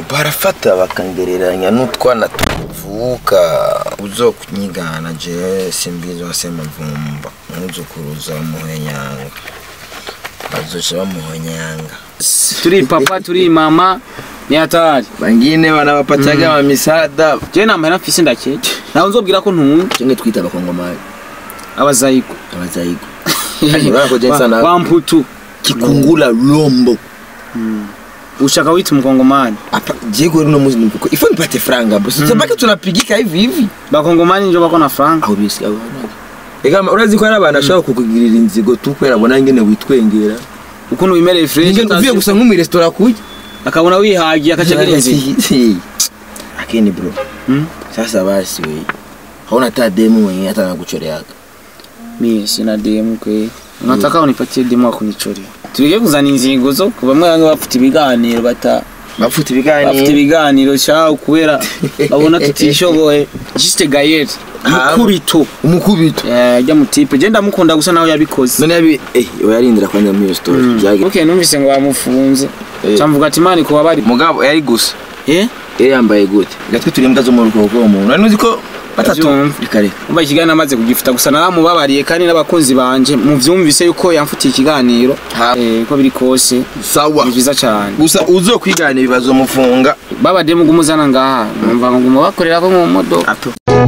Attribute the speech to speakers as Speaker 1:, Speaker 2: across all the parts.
Speaker 1: barafata bakangereranya n'utwana tuvuka uzokunyigana je simbizi wasema vumba umwuzukuruza muhenyanga bazoca bamuhonyanga
Speaker 2: turi papa turi mama ni hatari
Speaker 1: bangine banabapataga mm. mamisada
Speaker 2: je nambaye nafise ndakeke nawe nzobwira ko ntunga
Speaker 1: cenge twita abakongomani
Speaker 2: abazayigo
Speaker 1: abazayigo urabona ko jensa na
Speaker 2: wamputu
Speaker 1: kikungula lombo
Speaker 2: ushaka wita umukongomani
Speaker 1: Apa, jego runo muzi nuko ifo nipate franga bro sasa baki tunapigika hivi hivi
Speaker 2: bakongomani njo bako na franga
Speaker 1: aho bisi aho Ega urazi ko hari abantu ashobora kukugirira inzigo tu kubera abona ngene witwengera
Speaker 2: ukuntu wimereye fresh
Speaker 1: Ngene uvuye gusa nko mu restaurant kurya
Speaker 2: akabona wihagiye akacagira inzira
Speaker 1: akini bro
Speaker 2: Mm.
Speaker 1: sasa basi we hauna hata demu mwenye hata nakuchoreaga
Speaker 2: mie sina demu kwe unataka unipatie demu akunichoria turige kuzana inzingo zo ku bamwe bamwe bafite ibiganiro bata
Speaker 1: bafite
Speaker 2: bafite
Speaker 1: ibiganiro
Speaker 2: ibiganiro shaho kubera babona tutishoboye juste gayeri
Speaker 1: Ah.
Speaker 2: mukubito
Speaker 1: umukubito
Speaker 2: Eh, ajya mu tipe je ndamukunda gusa nawe yabikoze
Speaker 1: none yabi eh yarindira kwanza muri iyo story byage
Speaker 2: okay numvise ngo bamufunze
Speaker 1: Eh.
Speaker 2: camvuga ati mani kuba bari
Speaker 1: mugabo yari gusa
Speaker 2: eh
Speaker 1: yari yambaye gute gatwe turi imbwa zo mu rugo rw'uwo muntu nari uzi ko batatu
Speaker 2: Ndavyumva.
Speaker 1: rikare
Speaker 2: umva ikiganiro amaze kugifuta gusa naramubabariye kandi n'abakunzi banje muvyumvise yuko yamfutiye ikiganiro
Speaker 1: Ha.
Speaker 2: eh, ko biri kose
Speaker 1: sawa
Speaker 2: ni vyiza cane
Speaker 1: gusa uzokwigana ibibazo mufunga
Speaker 2: babademu gumuzana ngaha numva ngo guma bakorera ko mu modoka
Speaker 1: ato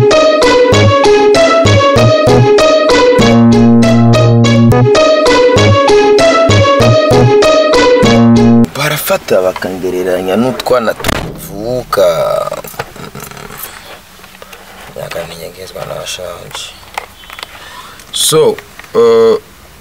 Speaker 1: barafata bakangereranya n'utwana tuvuka yakaninyegezwa n'abashaje so uh,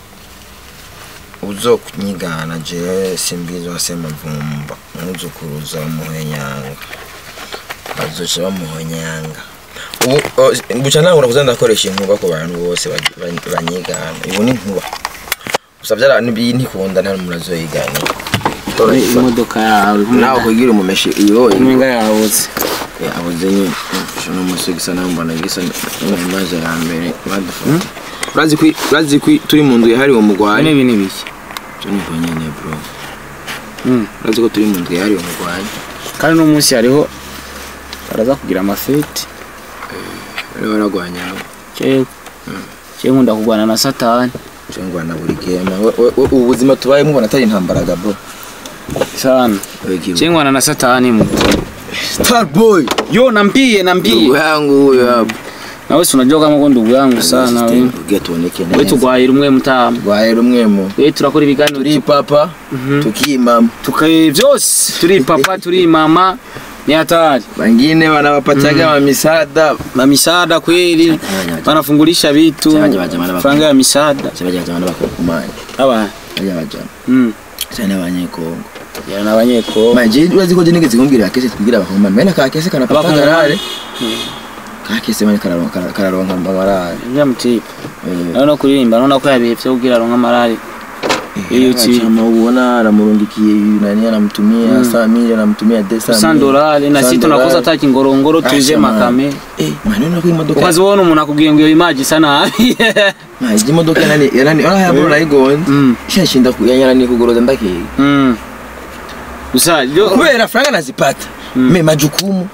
Speaker 1: uzokunyigana je simbizi wasema vumba umwuzukuruza muhenyanga bazoca bamuhonyanga ubu uh, buca ntangura kuza ndakoresha inkuba ku bantu bose bagi- bany- banyigana ubu ni inkuba gusa vyara ntikunda nta n'umuntu azoyigana
Speaker 2: imodoka yawe
Speaker 1: nawe kugira umumeshi iyo
Speaker 2: imenga yawutse
Speaker 1: abuze nyine uno munsi gisa naho mbona gisa n'imaze ya mbere badufata urazi ko urazi ko turi mu nzu yahariwe
Speaker 2: bine
Speaker 1: umugwanyi
Speaker 2: bine biki
Speaker 1: cyo ni ko nyine bro
Speaker 2: Mm.
Speaker 1: urazi ko turi mu nzu yahariwe umugwanyi
Speaker 2: kandi uno munsi hariho baraza kugira amafeti
Speaker 1: bari baragwanya
Speaker 2: jewe jewe nkunda kurwana na satani
Speaker 1: cyo ngwana buri gema We- we- we- ubu buzima tubayemo ubona atari intambaraga bro
Speaker 2: sana jewe nkwana na satani mu
Speaker 1: star boy
Speaker 2: yo nambie
Speaker 1: ndugu
Speaker 2: nambie
Speaker 1: yangu huyo hapo
Speaker 2: nawe si unajua kama ko ndugu yangu sana we
Speaker 1: ugiye tuoneke
Speaker 2: we
Speaker 1: neza
Speaker 2: tugwahira umwe mutama
Speaker 1: rwaye rumwe mu
Speaker 2: we turakora ibiganiro
Speaker 1: turi papa tukimama
Speaker 2: tukaye vyose turi papa turi mama ni hatari
Speaker 1: bangine wanawapataga mamisada
Speaker 2: mamisada kweli wanafungulisha vitu
Speaker 1: Changanya majamala bako.
Speaker 2: franga ya misada
Speaker 1: sabaja jamana bakokumanya
Speaker 2: aba
Speaker 1: baja bajana
Speaker 2: mm
Speaker 1: cyane abanyekongo
Speaker 2: yana abanyeko
Speaker 1: manje urazi ko je nigeze kumbwira kese tubwira abakomani mena ka kese kana pata
Speaker 2: Abakongomani.
Speaker 1: garare ka kese mane kararonka kararonka amarare
Speaker 2: ya mutipe
Speaker 1: eh
Speaker 2: nawe no kuririmba none ko yabivye kugira aronka amarari iyo uci
Speaker 1: chama uona anamurungikie nani anamtumia saa mili anamtumia desa
Speaker 2: sandorale na sisi tunakosa hata kingorongoro tuje makame
Speaker 1: eh maneno kwa imodoka
Speaker 2: ukazibona umuntu akubwiye ngo iyo imaji isa nabi
Speaker 1: maji imodoka nani nani ona yabo nayigonze
Speaker 2: Mm.
Speaker 1: shashinda kuyanyana kugoroza ndakeye
Speaker 2: Mm. gusa ryo
Speaker 1: kubera franga nazipata me majukumu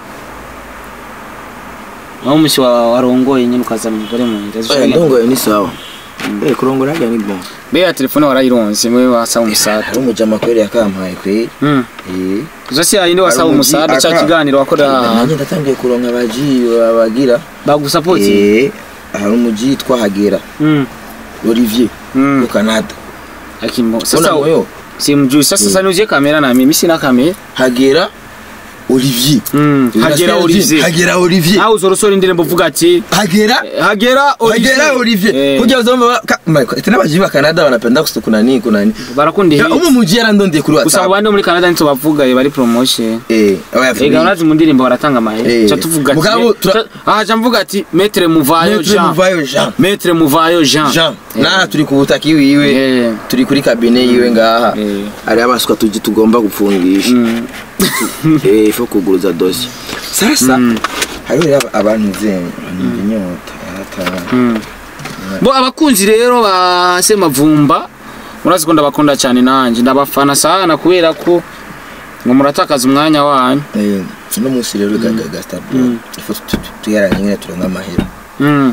Speaker 2: aho umusi wa warongoye nyine ukaza mugore mu nda
Speaker 1: Eh, ndongo ni sawa eh kurongora ga ni bon
Speaker 2: be ya telefone warayironse mwe wasaba umusada
Speaker 1: ari umujama kweli yakampaye kweli
Speaker 2: Mm.
Speaker 1: eh
Speaker 2: gusa si yayindi wasaba
Speaker 1: Hari umuji-
Speaker 2: umusada ca
Speaker 1: aka-
Speaker 2: kiganiro wakorera
Speaker 1: nanjye ndatangiye kuronka abaji bagira
Speaker 2: bagusapoti
Speaker 1: eh hari umuji twahagera
Speaker 2: Mm.
Speaker 1: Olivier
Speaker 2: Mm.
Speaker 1: yo Canada
Speaker 2: akimo
Speaker 1: sasa
Speaker 2: sasa
Speaker 1: moyo
Speaker 2: simjui sasa sasa niuzie kamera na mimi sina kamera
Speaker 1: hagera Olivier
Speaker 2: Mm. hagera Olivier
Speaker 1: hagera Olivier
Speaker 2: aho uzorosora indirimbo uvuga ati
Speaker 1: hagera
Speaker 2: hagera
Speaker 1: hagera Olivier
Speaker 2: Eh,
Speaker 1: kuja uzomba tena abaji ba Canada wanapenda kusiku kunani kunani
Speaker 2: barakunda
Speaker 1: Ya,
Speaker 2: hit
Speaker 1: umu muji yarandondeye kuri
Speaker 2: gusa
Speaker 1: WhatsApp
Speaker 2: abandi bo muri Canada nitso bavuga eh, bari promotion
Speaker 1: eh oya
Speaker 2: Ega urazi mu ndirimbo baratanga amahera
Speaker 1: Eh.
Speaker 2: ca tuvuga ati
Speaker 1: Mugabo, tura-
Speaker 2: ca- aha ca mvuga ati metre muvayo
Speaker 1: Maître
Speaker 2: Jean
Speaker 1: Muvayo Jean
Speaker 2: metre muvayo Jean
Speaker 1: Jean
Speaker 2: Eh.
Speaker 1: na turi ku butaki wiwe
Speaker 2: Eh.
Speaker 1: turi kuri kabine yiwe ngaha
Speaker 2: Eh.
Speaker 1: ari abaswa tuji tugomba gupfungisha
Speaker 2: Mm.
Speaker 1: eh ifo kuguruza dosi sasa hariho rero abantu zenye banumva inyota yarataha
Speaker 2: Mm. bo abakunzi rero ba Semavumba murazi ko ndabakunda cyane nanjye ndabafana sana kubera ko ngo muratakaza umwanya wanyu
Speaker 1: Eh, uno munsi rero gaga gasta bro
Speaker 2: Mm.
Speaker 1: ifo tuyaranye nyine turonka amahera
Speaker 2: Mm.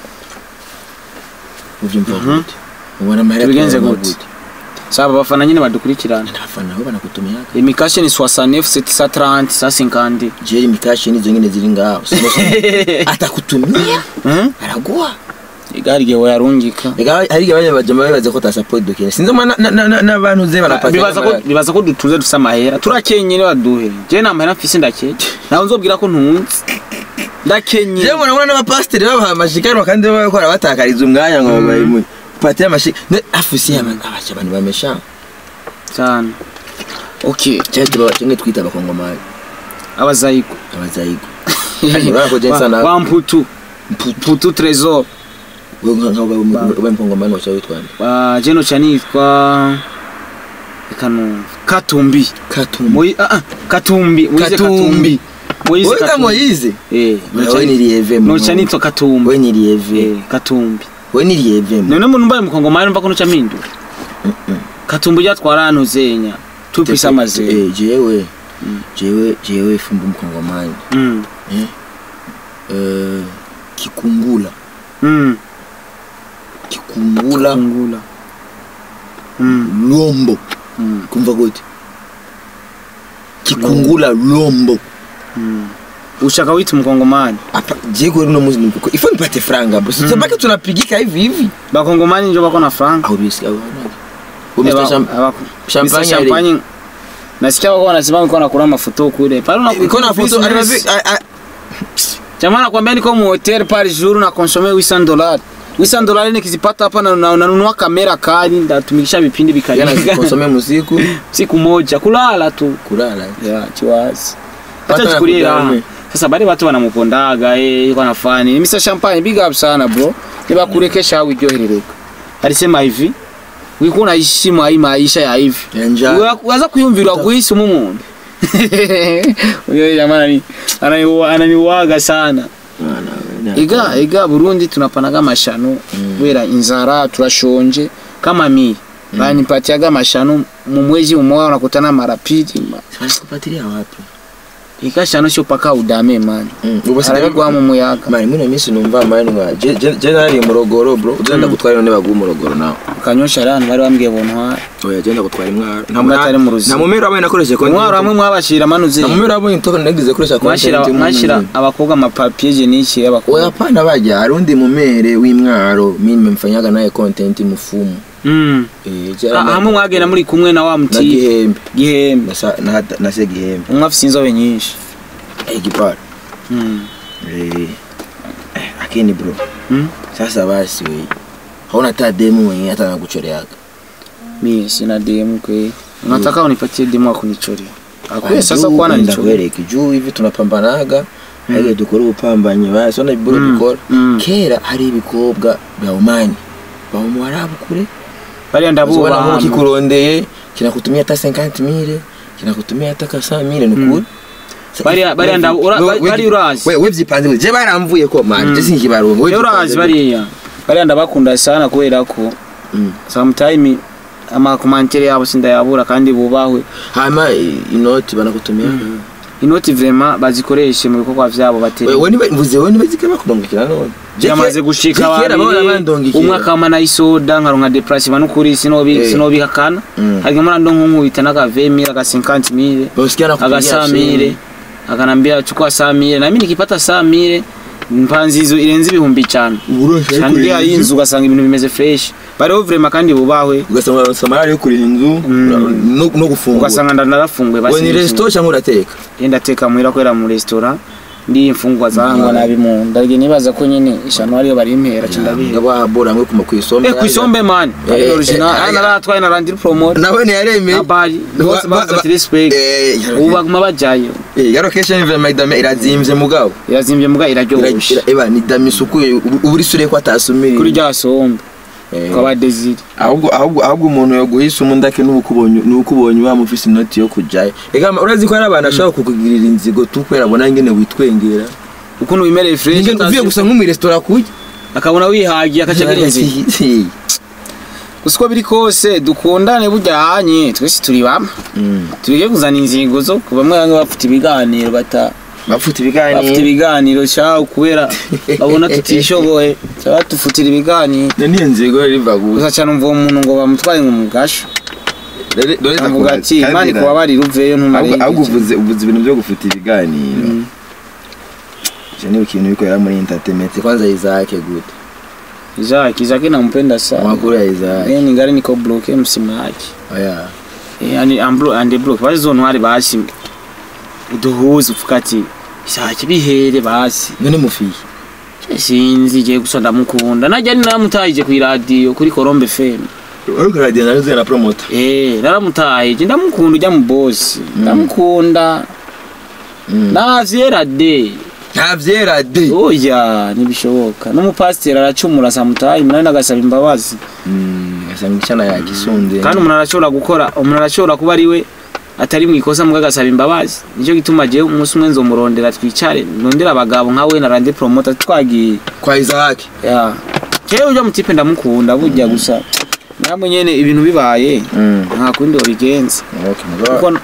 Speaker 1: uvyumva
Speaker 2: Mhm.
Speaker 1: gute ubona amahera
Speaker 2: Tubigenze
Speaker 1: turonka
Speaker 2: gute? saba abafana nyine badukurikirana
Speaker 1: abafana bo banakutumia
Speaker 2: imikashe ni 69 730 150
Speaker 1: jeri mikashi nizo nyine ziri ngaho atakutumia
Speaker 2: Mm?
Speaker 1: araguha
Speaker 2: igari gihe wayarungika
Speaker 1: ega hari igihe abanya bajama bibaza ko tasapoti dukene sinzi ma na- na- na- n'abantu ze barapata
Speaker 2: bibaza ko bibaza ko dutuze dufise amahera turakenye ne baduhe je nta mahera mfise ndakenye nawe nzobwira ko ntunze ndakenye
Speaker 1: je mbona mbona n'abapasiteri babaha amashikanwa kandi baba bakora batakariza umwanya ngo babaye patire amashika afusi abaca abantu bamesha
Speaker 2: cyane okay
Speaker 1: cyangwa tuba kimwe twita abakongomani
Speaker 2: abazayigo
Speaker 1: abazayigo urabona ko jensa na
Speaker 2: wa mputu mputu trésor
Speaker 1: wewe nka nka ubaye mkongomani wacha witwa nde
Speaker 2: wa jeno chanitwa kanu katumbi
Speaker 1: katumbi
Speaker 2: Moi ah ah katumbi Moise
Speaker 1: Katumbi.
Speaker 2: Moise
Speaker 1: wewe kama Moise
Speaker 2: eh
Speaker 1: wewe ni lieve
Speaker 2: no chanitwa katumbi
Speaker 1: wewe ni lieve
Speaker 2: eh katumbi
Speaker 1: wewe ni lieve
Speaker 2: none muntu mbaye mukongomani mva ko nuca mpindura katumbi ryatwara ahantu zenya tupisa amazina
Speaker 1: eh jewe jewe jewe fumbu mkongomani
Speaker 2: mm
Speaker 1: eh kikungula
Speaker 2: mm
Speaker 1: kikungula
Speaker 2: kungula mm
Speaker 1: lombo
Speaker 2: mm
Speaker 1: kumva gute kikungula lombo
Speaker 2: mm ushaka wita mkongomani
Speaker 1: apa jego runo muzi nikuko ifo nipate franga bro sasa baki tunapigika hivi hivi
Speaker 2: bakongomani njo bako na franga
Speaker 1: au bisi au
Speaker 2: Eh,
Speaker 1: Mr.
Speaker 2: ba-
Speaker 1: Sham-
Speaker 2: abako-
Speaker 1: champagne
Speaker 2: Mr.
Speaker 1: ali-
Speaker 2: champagne nasikia wako wanasema wako nakula mafoto kule pale una
Speaker 1: iko na foto
Speaker 2: business.
Speaker 1: alimavi- a- a-
Speaker 2: Jamaa nakwambia niko mu hotel par jour na consommer 800 dollars 800 dollars nikizipata hapa na na- nanunua kamera kali ndatumikisha vipindi
Speaker 1: yana
Speaker 2: vikali
Speaker 1: konsome musiku
Speaker 2: siku moja kulala tu
Speaker 1: kulala
Speaker 2: ya chiwazi
Speaker 1: Watu
Speaker 2: acha chukulie raha
Speaker 1: wanakujali.
Speaker 2: sasa bale watu wanamupondaga eh yuko anafani Mr Champagne big up sana bro nibakurekesha au iryoherereka alisema hivi wiko unaishi mai maisha ya hivi
Speaker 1: ya njaa
Speaker 2: Wa- waza kuyumvirwa kuhisi umuntu uyo jamani ananiwa- ananiwaga sana
Speaker 1: Mwana we, na-
Speaker 2: ega ega burundi tunapanaga amashano kubera inzara turashonje kama mi banipatiaga amashano mu mwezi umoya unakutana mara pili ma-
Speaker 1: Wanakupatilia wapi
Speaker 2: ika shano sio paka udame mani
Speaker 1: Mm, ubu sigaye-
Speaker 2: arabigwa mu muyaga
Speaker 1: mani mwino minsi numva mani nga je je- je nari morogoro bro uzenda gutwara none bagu morogoro nawe
Speaker 2: ukanyosha rano bari bambwiye bontwara
Speaker 1: oya genda gutwara imwaro nta
Speaker 2: Umwe atari mu ruziga.
Speaker 1: nta mumero abaye nakoresheje konti
Speaker 2: umwaro hamwe mwabashira manuze
Speaker 1: nta mumero abaye ntoko nagize koresha
Speaker 2: mwashira
Speaker 1: konti
Speaker 2: mwashira abakobwa amapapier jeniki y'abakobwa
Speaker 1: oya pana baja harundi mumere w'imwaro mimi nimemfanyaga naye content mufumu
Speaker 2: mm
Speaker 1: eh
Speaker 2: Ah,
Speaker 1: jara
Speaker 2: hamwe mwagenda muri kumwe na wa
Speaker 1: na
Speaker 2: muti
Speaker 1: gihembe
Speaker 2: gihembe
Speaker 1: na sa- na na se gihembe
Speaker 2: umwe afise inzobe nyinshi
Speaker 1: eh gipara
Speaker 2: mm
Speaker 1: eh eh, lakini bro
Speaker 2: mm
Speaker 1: sasa basi we hauna hata demu mwenye hata nakuchoreaga
Speaker 2: mie sina DM kwe unataka unipatie DM wa kunichoria akwe sasa kwa ananichoria
Speaker 1: ndakwereka juu hivi tunapambanaga hage dukora ubupambanyi basi ona iburo
Speaker 2: Mm,
Speaker 1: dukora
Speaker 2: mm.
Speaker 1: kera hari ibikobwa bya umani ba mu Arabu kure
Speaker 2: bariya
Speaker 1: Uzobona
Speaker 2: ndabubaha
Speaker 1: nk'uko kikurondeye kinakutumia hata 50 mille kinakutumia hata ka 100 mille nukuri
Speaker 2: Bariya- bariya ndabu- ura- bari urazi.
Speaker 1: we we byipanze je baramvuye ko man je sinkibarongo we
Speaker 2: rero urazi bariya bariya ndabakunda sana kubera ko
Speaker 1: Mm.
Speaker 2: sometime amakomantere yabo sindayabura kandi bubahwe
Speaker 1: hama i- inoti banakutumia
Speaker 2: inoti vrema bazikoreshe mu bikorwa vyabo
Speaker 1: we
Speaker 2: batera
Speaker 1: we niba mvuze we niba zike bakundongekera none Je
Speaker 2: yamaze
Speaker 1: ke-
Speaker 2: gushika
Speaker 1: je kera bahora
Speaker 2: babiri
Speaker 1: bandongekera.
Speaker 2: umwe akama na isoda nkaronka deplase banukuri sinobi
Speaker 1: Eh.
Speaker 2: sinobihakana
Speaker 1: Mm.
Speaker 2: harimo murando nk'unkubita n'akavemire aga 50 mille
Speaker 1: basikia nakupigia
Speaker 2: agasamire akanambia chukua samire nami nikipata samire mpanzi hizo irenze ibihumbi cyane
Speaker 1: uburoshi
Speaker 2: kandi ya inzu ugasanga ibintu bimeze fresh bariho vrema kandi bubahwe
Speaker 1: ugasanga samara yo kuriha inzu
Speaker 2: Mm.
Speaker 1: no no gufungura
Speaker 2: ugasanga ndanarafunguye
Speaker 1: we ni resto cyangwa urateka
Speaker 2: yenda teka muhira kwera mu restaurant ndi imfungwa zahangwa nabi mu ndarige nibaza ko nyine ishano ariyo bari impera cindabihe
Speaker 1: ngabo abora mwe kuma kwisombe
Speaker 2: eh kwisombe man
Speaker 1: Eh,
Speaker 2: ari
Speaker 1: eh,
Speaker 2: original
Speaker 1: eh,
Speaker 2: ana ratwaye na randiri promote
Speaker 1: nawe ni yareme
Speaker 2: abari bose
Speaker 1: Ba- ba-
Speaker 2: bavuze ati respect
Speaker 1: eh
Speaker 2: ubu baguma bajayo
Speaker 1: yarokesha imve maidame irazimvye mugabo
Speaker 2: irazimbye muga iraryoshe
Speaker 1: Ira- eba ni dami sukuye ubu uri sure ko atasumira
Speaker 2: kuri rya sombe
Speaker 1: Eh,
Speaker 2: kwa desire
Speaker 1: ahubwo ahubwo ahubwo umuntu yoguhisa umundake n'ubukubonye n'ubukubonye bamufise inoti yo kujayo ega urazi ko hari abantu ashobora kukugirira inzigo tukwera abona ngene witwengera
Speaker 2: ukuntu bimereye fresh
Speaker 1: Ingene uvuye gusa nko mu restaurant kurya
Speaker 2: akabona wihagiye akacagira inzira gusa uko biri kose dukundane bujyanye twese turi bamwe
Speaker 1: Mm.
Speaker 2: tureke kuzana ingingo zo ku bamwe bamwe bafite ibiganiro bata
Speaker 1: bafite
Speaker 2: bafite
Speaker 1: ibiganiro
Speaker 2: ibiganiro cyawe kubera babona tutishoboye cyangwa dufutira ibiganiro
Speaker 1: niyo nzigo riva gusa
Speaker 2: gusa cyane umva uwo muntu ngo bamutwaye ngo mugasho avuga ati imana kuba bari ruveyo ntumare
Speaker 1: ahubwo uvuze uvuze ibintu byo gufuta ibiganiro icyo ni ikintu bikorera muri entertainment kwanza Isaac gute
Speaker 2: Isaac Isaac nampenda sana
Speaker 1: amakuru ya Isaac
Speaker 2: yeye ningali niko bloke msimaji
Speaker 1: oya
Speaker 2: yani ambro ande bloke bari zo ntwari basi uduhuza uvuga ati Isaac bihere basi
Speaker 1: none mufiye
Speaker 2: sinzi je gusa ndamukunda najya ni naramutahije ku radio kuri Colombe FM
Speaker 1: ariko radio nazo na promoter
Speaker 2: eh naramutahije ndamukunda ujya mu boss ndamukunda navyera de
Speaker 1: nta vyera de
Speaker 2: oya nibishoboka n'umupasiteri aracumura samutayi munani nagasaba imbabazi
Speaker 1: asanga icyana yagisunze
Speaker 2: kandi umuntu arashobora gukora umuntu arashobora kuba ari we atari mu ikosa mbwa agasaba imbabazi nicyo gituma jewe umunsi umwe nzomurondera twicare ndondera abagabo nka we na rande promota twagiye
Speaker 1: kwa Isaac
Speaker 2: ya jewe ujya mutipe ndamukunda burya gusa namwe nyene ibintu bibaye nta kundi wabigenza
Speaker 1: okay mugabo
Speaker 2: kuko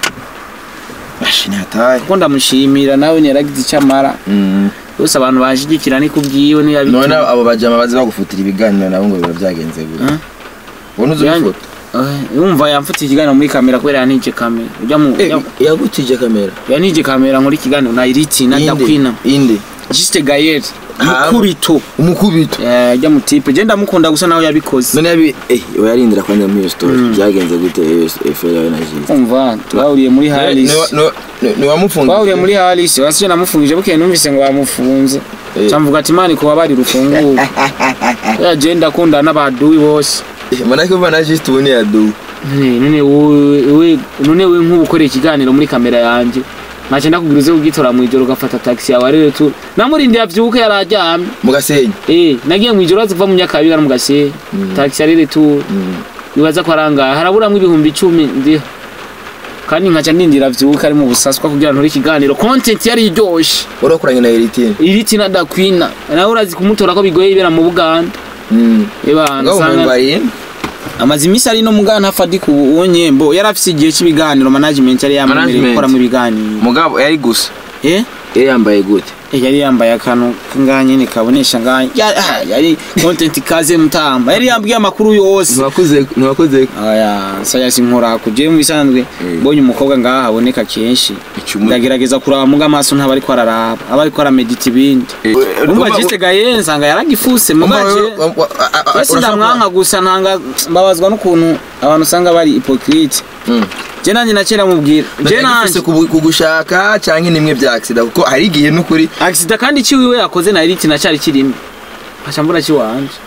Speaker 1: bashini hataye
Speaker 2: kuko ndamushimira nawe yaragize icyo amara bose abantu bashigikira ni kubwiwe
Speaker 1: none
Speaker 2: niyabitu
Speaker 1: abo bajama bazi bagufutira ibiganiro nabo ngo biba byagenze gute
Speaker 2: Huh?
Speaker 1: ubona uzi
Speaker 2: Yani-
Speaker 1: gufuta
Speaker 2: yumva yamfutiye ikiganiro muri kamera kubera yanije kamera ujya mu ujya-
Speaker 1: yagutije kamera
Speaker 2: yanije kamera muri kiganiro na iriti na dakwina
Speaker 1: inde
Speaker 2: Juste Gael
Speaker 1: Ah.
Speaker 2: mukubito
Speaker 1: umukubito
Speaker 2: eh ajya mu tipe je ndamukunda gusa nawe yabikoze
Speaker 1: none yabi eh yarindira kwanza muri iyo story byagenze gute efera yawe na Jise
Speaker 2: umva twahuriye muri Halis
Speaker 1: ni wamufunze
Speaker 2: twahuriye muri Halis wasije namufungije bukeye numvise ngo bamufunze
Speaker 1: Eh.
Speaker 2: camvuga ati mani kuba bari rufunguye ya je ndakunda n'abaduwi bose
Speaker 1: manake uva na Jise tubone ya du
Speaker 2: none none wowe we none we nk'ubu ukoreye ikiganiro muri kamera yanjye nkaca ndakubwira uze kugitora mu ijoro ugafata taxi yawe ari tu namurindira avyuke yararyamye
Speaker 1: mugasenyi
Speaker 2: eh nagiye mu ijoro aziva mu nyakabiga no mu gasenyi taxi ari tu bibaza ko arangaye haraburamwo ibihumbi icumi ndiho kandi nkaca ndindira avyuka ari mu busaswa kugira ntore ikiganiro content yari iryoshe
Speaker 1: urakoranye na Eritine
Speaker 2: iriti na dakwina nawe urazi kumutora ko bigoye ibera mu buganda eba
Speaker 1: ngaho
Speaker 2: nsanga
Speaker 1: mwambariye
Speaker 2: amaze iminsi ari no mugana hafadika ubu uwo nyembo yari afise igihe cy'ibiganiro management yari yamwemereye
Speaker 1: Management.
Speaker 2: gukora mu biganiro
Speaker 1: mugabo yari gusa
Speaker 2: eh
Speaker 1: yari yambaye gute
Speaker 2: Eh, yari yambaye akantu ngaha nyene kabonesha ngaha Ya- ah, yari content kaze mutamba yari yambwiye amakuru yose
Speaker 1: ntiwakoze ntiwakoze
Speaker 2: aya saya sinkora kuje mu bisanzwe
Speaker 1: Mm.
Speaker 2: mbonye umukobwa ngaha haboneka kenshi
Speaker 1: icumu
Speaker 2: ndagerageza kuraba muga amaso ntaba ariko araraba aba ariko aramedita ibindi
Speaker 1: Eh,
Speaker 2: umva
Speaker 1: umva-
Speaker 2: jiste gaye nsanga yaragifuse mugaje Basi ndamwanka gusa ntanga mbabazwa n'ukuntu abantu usanga bari hypocrite je nanje nakera mubwira je nanje
Speaker 1: kugushaka cyangwa nimwe bya accident kuko hari igihe n'ukuri
Speaker 2: accident kandi ciwiwe yakoze na iriti nacari kirimo aca mbura ciwanje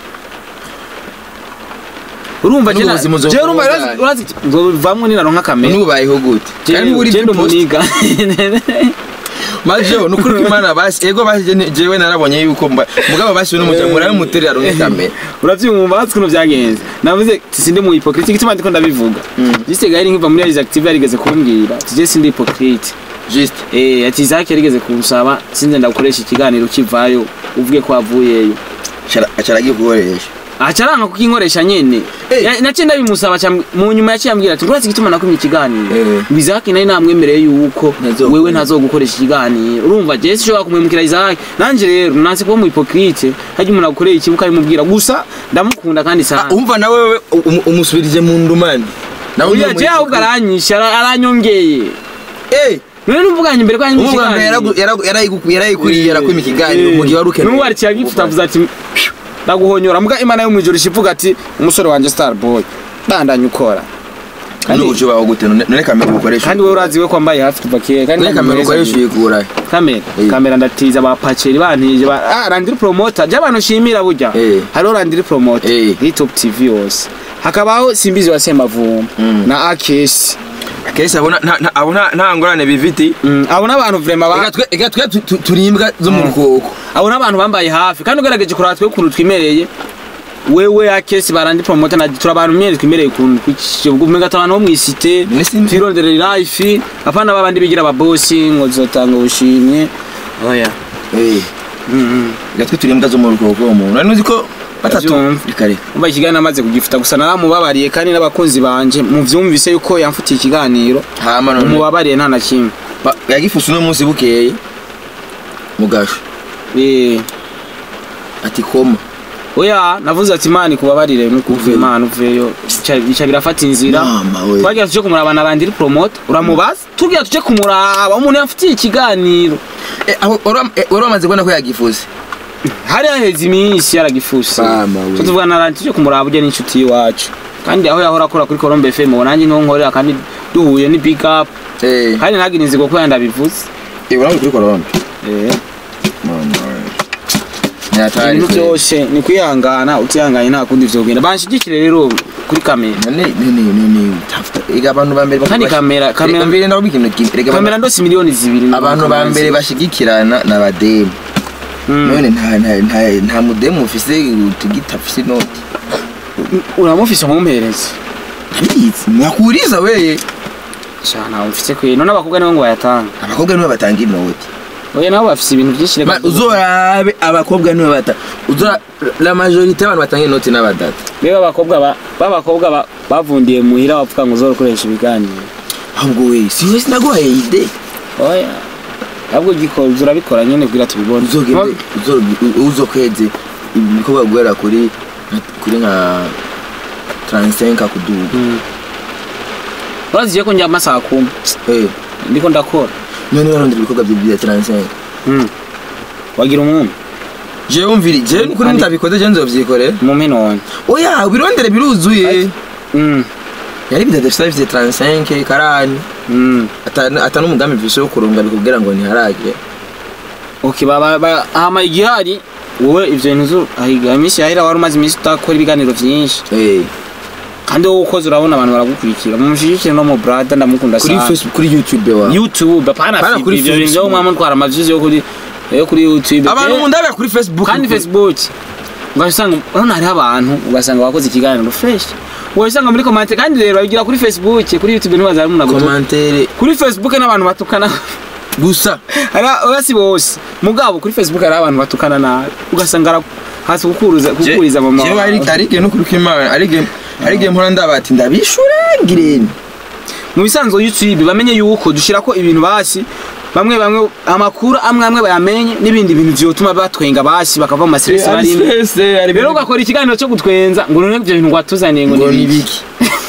Speaker 2: urumva je na-
Speaker 1: N'ubuzima uzoba
Speaker 2: je urumva
Speaker 1: ubujanye.
Speaker 2: urazi- urazi nzovamwo ninaronka kamera
Speaker 1: nubayeho gute
Speaker 2: Je-
Speaker 1: uri
Speaker 2: je ndi
Speaker 1: post
Speaker 2: umuniga
Speaker 1: majo nukuri ko imana basi ego basi je- jewe narabonye yuko mba- mugabo basi n'umuryango muramuterera aronke kamera
Speaker 2: uravyumva bazi ukuntu vyagenze navuze ati sindi mu hypocrite igituma ndiko ndabivuga jiste gari nkiva muri Alice Active yarigeze kumbwira ati je sindi hypocrite
Speaker 1: just
Speaker 2: Eh, ati Isaac yarigeze kunsaba sinze ndagukoresha ikiganiro kivayo uvuge ko wavuyeyo
Speaker 1: acaragiye gukoresha
Speaker 2: acaranga kukinkoresha nyene
Speaker 1: Eh.
Speaker 2: Ya- naciye ndabimusaba aca- mu nyuma yaciye ambwira ati urazi igituma nakumye ikiganiro
Speaker 1: Eh.
Speaker 2: ngo Isaac nari namwemereye yuko
Speaker 1: Ntazogu-
Speaker 2: wewe ntazogukoresha ikiganiro urumva je sinshobora kumwemukira Isaac nanje rero nanse kuba mu hypocrite harya umuntu agukoreye ikibuga arimubwira gusa ndamukunda kandi sana
Speaker 1: umva nawe umusubirije mu ndumane nawe
Speaker 2: Oya je ahubwo aranyisha ara- aranyongeye
Speaker 1: eh
Speaker 2: none numvuganye imbere ko yanyisha
Speaker 1: umuganga yarayikuriye yarakwima ikiganiro mu gihe wari ukeneye
Speaker 2: n'ubu arikiye agifuta avuze ati "Phew, ndaguhonyora mbwa imana yo mwijoro ishivuga ati umusore wanje star boy bandanye ukora kandi
Speaker 1: n'uburyo baho gute none none kamera ukoresha
Speaker 2: kandi wowe urazi we ko mbaye hafi kuva kera kandi
Speaker 1: none kamera ukoresha uyikura
Speaker 2: kamera
Speaker 1: Eh.
Speaker 2: kamera ndatiza ba paceri bantije ba ah randiri promoter je abantu shimira burya
Speaker 1: Eh.
Speaker 2: hariho randiri promoter
Speaker 1: Eh.
Speaker 2: kuri top tv yose hakabaho simbizi wa semavumba
Speaker 1: Mm.
Speaker 2: na akesi
Speaker 1: akesi abona nta- nta- abo nta nta ngorane bifite
Speaker 2: Mm, abo n'abantu vraiment ba
Speaker 1: Ega twe- ega twe tu- tu- turi imbwa zo mu rukoko
Speaker 2: abo n'abantu bambaye hafi kandi ugerageje kuraba twe ukuntu twimereye wewe akesi barandi promoter na turi abantu myene twimereye ukuntu kumenga abantu bo mwisite
Speaker 1: None si-
Speaker 2: twirondere life apana babandi bigira ababosi ngo zotanga ubushimwe oya
Speaker 1: Eh,
Speaker 2: Mm, mm.
Speaker 1: ega twe turi imbwa zo mu rukoko umuntu nari uzi ko
Speaker 2: batatumva
Speaker 1: reka reka
Speaker 2: umva ikiganiro amaze kugifuta gusa naramubabariye kandi n'abakunzi banje muvyumvise yuko yamfutiye ikiganiro
Speaker 1: hama none
Speaker 2: umubabariye nta na kimwe
Speaker 1: ba- yagifuse uno munsi bukeye mugasho
Speaker 2: Eh,
Speaker 1: ati koma
Speaker 2: oya navuze ati imana ikubabarire nukuvuye
Speaker 1: Uveyo.
Speaker 2: imana uveyo bica bica birafata inzira
Speaker 1: mama we
Speaker 2: twagira tuje kumuraba na randiri promote uramubaza tubwira tuje kumuraba umuntu yamfutiye ikiganiro
Speaker 1: Eh, aho- wari- eh, wari wamaze kubona ko yagifuse
Speaker 2: hari haheze iminsi yaragifuse
Speaker 1: Mama we.
Speaker 2: tuvuga na randiri tuje kumuraba ujya n'inshuti y'iwacu kandi aho yahora akora kuri Colombe FM ubu nanjye niho nkorera kandi duhuye ni big up
Speaker 1: Eh,
Speaker 2: kandi ntagire inzigo ko yandabivuze
Speaker 1: eh, uramuzi kuri korona
Speaker 2: eh
Speaker 1: mama we nyatari
Speaker 2: ibintu byose ni kwihangana utihanganye nta kundi vyogenda banshigikire rero kuri kamera
Speaker 1: none none none tafuta ega abantu ba mbere
Speaker 2: Kandi kamera- kamera-
Speaker 1: mbere ndaho ikintu kimwe Erega
Speaker 2: kamera
Speaker 1: abantu-
Speaker 2: ndose miliyoni zibiri
Speaker 1: abantu ba mbere bashigikirana na bademu
Speaker 2: Mm.
Speaker 1: none nta nta nta nta mudemu ufise utugita ufise inoti
Speaker 2: uramufise nkumpereze
Speaker 1: ndabizi mwakuriza weye
Speaker 2: sha ntawe mfise kwe none abakobwa nibo ngo bayatanga
Speaker 1: abakobwa nibo batanga inoti
Speaker 2: oya nabo bafise ibintu byinshi
Speaker 1: Ma- uzorabe abakobwa nibo bata uzora la majorité y'abantu batanga inoti n'abadata
Speaker 2: rero abakobwa ba- b'abakobwa ba- bavundiye muhira bavuga ngo uzokoresha ibiganiro
Speaker 1: ahubwo we si we sinaguhaye ide
Speaker 2: oya ahubwo ugikora urabikora nyene kugira tubibone
Speaker 1: uzogende uzo- uzokweze ibikorwa guhera kuri kuri nka 35 kuduga
Speaker 2: Mm. uraziye ko njya amasaha kumwe
Speaker 1: eh
Speaker 2: ndiko ndakora
Speaker 1: none barondera ibikorwa bya bya 35
Speaker 2: Mm. wagira umwumi
Speaker 1: jewe umviri jewe kuri
Speaker 2: Kandi-
Speaker 1: mutabikoze je nzovyikorera
Speaker 2: umumi none
Speaker 1: oya ubirondere biruzuye
Speaker 2: Mm.
Speaker 1: yari bidadafise bifite 35 karani
Speaker 2: Mm.
Speaker 1: ata ata n'umugambi mfise wo kurunga bikubwira ngo ntiharage
Speaker 2: Okay, baba ba, hama igihari wowe ivyo bintu zo ahiga iminsi yahera wari umaze iminsi utakora ibiganiro vyinshi
Speaker 1: eh
Speaker 2: kandi wowe ukoze urabona abantu baragukurikira mumushigikire no mu brada ndamukunda
Speaker 1: kuri
Speaker 2: sana
Speaker 1: facebook kuri youtube wa
Speaker 2: youtube apana
Speaker 1: Apana
Speaker 2: kuri
Speaker 1: kuri
Speaker 2: ivyo bintu vyo
Speaker 1: Facebook.
Speaker 2: mwama mutwara amaviews yo kuri yo kuri youtube
Speaker 1: abantu
Speaker 2: Eh,
Speaker 1: mundabira kuri facebook
Speaker 2: kandi facebook ugasanga urabona hariho abantu ugasanga wakoze ikiganiro fresh ugasanga muri komante kandi rero babigira kuri facebook kuri youtube ntibaza hari umuntu agutuka
Speaker 1: commentaire
Speaker 2: kuri facebook n'abantu batukana
Speaker 1: gusa
Speaker 2: hari oya si bose mugabo kuri facebook hari abantu batukana nabi ugasanga ara- hasi kukuruza kukuriza mama
Speaker 1: jewe ari
Speaker 2: wawe.
Speaker 1: ari igihe no kuri kwimana ari igihe ari igihe mpora ndabati ndabishure ngirene
Speaker 2: mu bisanzwe youtube bamenye yuko dushirako ibintu basi bamwe bamwe amakuru amwe amwe bayamenye n'ibindi bintu vyotuma batwenga basi bakava mu maseresi barimo rero ugakora ikiganiro cyo gutwenza ngo none ivyo bintu watuzaniye ngo
Speaker 1: ngo
Speaker 2: ni
Speaker 1: ni
Speaker 2: biki
Speaker 1: biki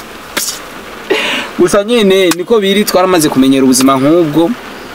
Speaker 2: gusa nyene niko biri twaramaze kumenyera ubuzima nk'ubwo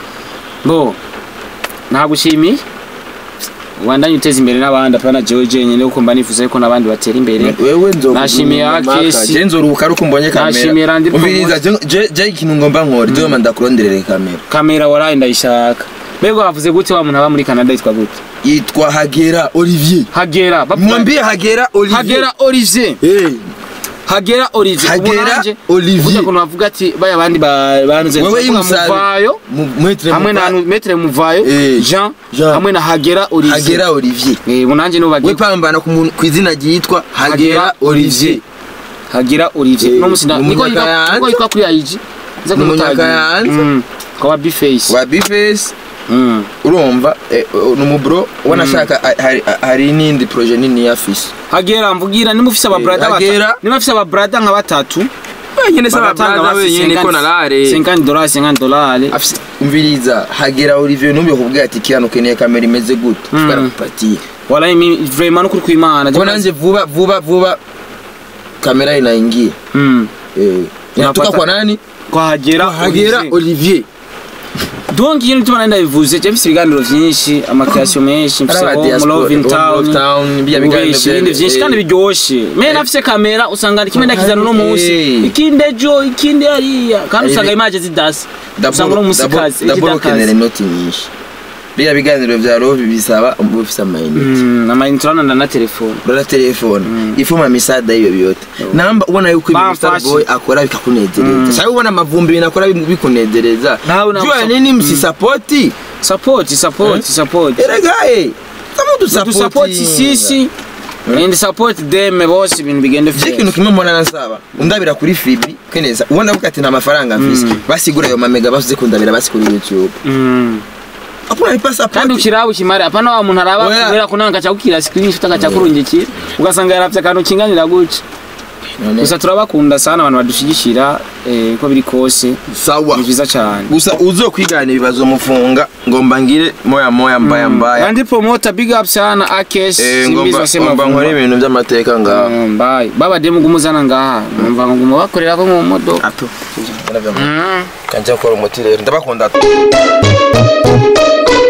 Speaker 2: ngo nagushimiye ubandanye uteza imbere n'abandi apana jewe jenyine kuko mba nifuza yuko n'abandi batera imbere
Speaker 1: wewe nzo
Speaker 2: Nashimiye Akesi.
Speaker 1: je nzoruhuka ari uko mbonye
Speaker 2: Nashimiye
Speaker 1: kamera
Speaker 2: Randy
Speaker 1: umviriza je- je je ikintu ngomba nkora je manda kuronderere kamera
Speaker 2: kamera waraye ndayishaka mbega wavuze gute wa muntu aba muri canada yitwa gute
Speaker 1: yitwa Hagera Olivier
Speaker 2: hagera bavuga-
Speaker 1: mwambie Hagera Olivier
Speaker 2: hagera olivier
Speaker 1: eh
Speaker 2: hagera olivier
Speaker 1: Hagera
Speaker 2: Ubu nanje,
Speaker 1: Olivier.
Speaker 2: burya ukuntu bavuga ati baya bandi ba- banze
Speaker 1: wewe
Speaker 2: bavuga
Speaker 1: yimusabe
Speaker 2: muvayo
Speaker 1: Mu- mwetre
Speaker 2: hamwe na
Speaker 1: Muva-
Speaker 2: metre muvayo
Speaker 1: Eh,
Speaker 2: jean
Speaker 1: Jean.
Speaker 2: hamwe na hagera olivier
Speaker 1: Hagera Olivier
Speaker 2: Eh, ubu nanje nibo
Speaker 1: we
Speaker 2: bagiye
Speaker 1: pambana ku muntu- ku izina ryitwa Hagera Olivier
Speaker 2: hagera olivier
Speaker 1: Eh,
Speaker 2: no musina
Speaker 1: ni
Speaker 2: niko yitwa
Speaker 1: Umunyakayanza.
Speaker 2: niko yitwa kuri IG nza
Speaker 1: Ni Umunyakayanza.
Speaker 2: kwa biface
Speaker 1: wa Bface
Speaker 2: mm.
Speaker 1: urumva eh, ni umubro ubona ashaka ah, hari- ah, hari n'indi projet nini yafise
Speaker 2: hagera mvugira nimba ufise ababrada
Speaker 1: Hagera.
Speaker 2: batatu nimba ufise ababrada nka batatu
Speaker 1: wenyine se
Speaker 2: bagatanga
Speaker 1: ababrada
Speaker 2: basi
Speaker 1: wenyine ko
Speaker 2: 50
Speaker 1: narare
Speaker 2: 50 dollars 50 dollars
Speaker 1: afise umviriza Hagera Olivier numbe kubwira ati kiyano keneye kamera imeze gute
Speaker 2: Mm.
Speaker 1: twarakupatie
Speaker 2: wala imi vraiment nukuri kwimana
Speaker 1: kwa nanje vuba vuba vuba kamera inaingia
Speaker 2: mm.
Speaker 1: eh inatoka
Speaker 2: Unapata-
Speaker 1: kwa nani
Speaker 2: kwa hagera
Speaker 1: Hagera
Speaker 2: Olivier.
Speaker 1: Olivier
Speaker 2: donc ikintu gituma nari ndabivuze je mfise ibiganiro vyinshi amakreation menshi mfise
Speaker 1: Araba
Speaker 2: Home
Speaker 1: diaspora,
Speaker 2: Love in
Speaker 1: Home
Speaker 2: Town
Speaker 1: Love Town, biya biganiro
Speaker 2: ubeshi
Speaker 1: vyene,
Speaker 2: ibindi vyinshi
Speaker 1: eh.
Speaker 2: kandi biryoshe me nafise kamera usanga kimwe ndakizana uno munsi
Speaker 1: Eh.
Speaker 2: ikindi ejo ikindi hariya kandi
Speaker 1: Ari-
Speaker 2: usanga imaje zidasa usanga uno
Speaker 1: Daboro
Speaker 2: munsi kazi
Speaker 1: daboro
Speaker 2: ikidakazi
Speaker 1: kenere inoti nyinshi biya biganiro vya Love bisaba uba ufise amayinite
Speaker 2: Mm, amayinite urabona na telefone
Speaker 1: urara telefone ifuma misada hiyo vyote namba ubona yuko ibintu
Speaker 2: Bamfashe.
Speaker 1: Starboy akora bikakunezereza
Speaker 2: Mm.
Speaker 1: sasa ubona amavumbi ibintu akora bimu- bikunezereza
Speaker 2: Nawe nawe
Speaker 1: jua
Speaker 2: usa-
Speaker 1: nini msisapoti
Speaker 2: support support support
Speaker 1: eregaye kama
Speaker 2: tu support sisi and support them bose ibintu bigende
Speaker 1: je ikintu kimwe mbona nasaba undabira kuri fibi keneza ubona avuga ati nta mafaranga mfise basigura ayo mamega basuze kundabira basi kuri youtube
Speaker 2: Mm.
Speaker 1: hakuna ipasapoti
Speaker 2: kandi ukiraba ukimare apana wa muntu araba
Speaker 1: Oya.
Speaker 2: kubera ko nanga cakukira screenshot agaca kurungikira ugasanga yaravye akantu kinganira guca gusa turabakunda sana abantu badushigikira eh, uko biri kose
Speaker 1: sawa
Speaker 2: ni vyiza cane
Speaker 1: gusa uzokwigana ibibazo mufunga ngomba ngire moya moya mbaya mbaya
Speaker 2: kandi promoter big up sana akes
Speaker 1: Eh,
Speaker 2: simbizi
Speaker 1: ngomba
Speaker 2: wasema
Speaker 1: ngomba nkore
Speaker 2: vumba
Speaker 1: ibintu by'amateka ngaho
Speaker 2: Mm, bye baba demu gumuzana ngaha numva ngo guma bakorera ko mu modoka
Speaker 1: ato
Speaker 2: Mm.
Speaker 1: kanja gukora umuti rero ndabakunda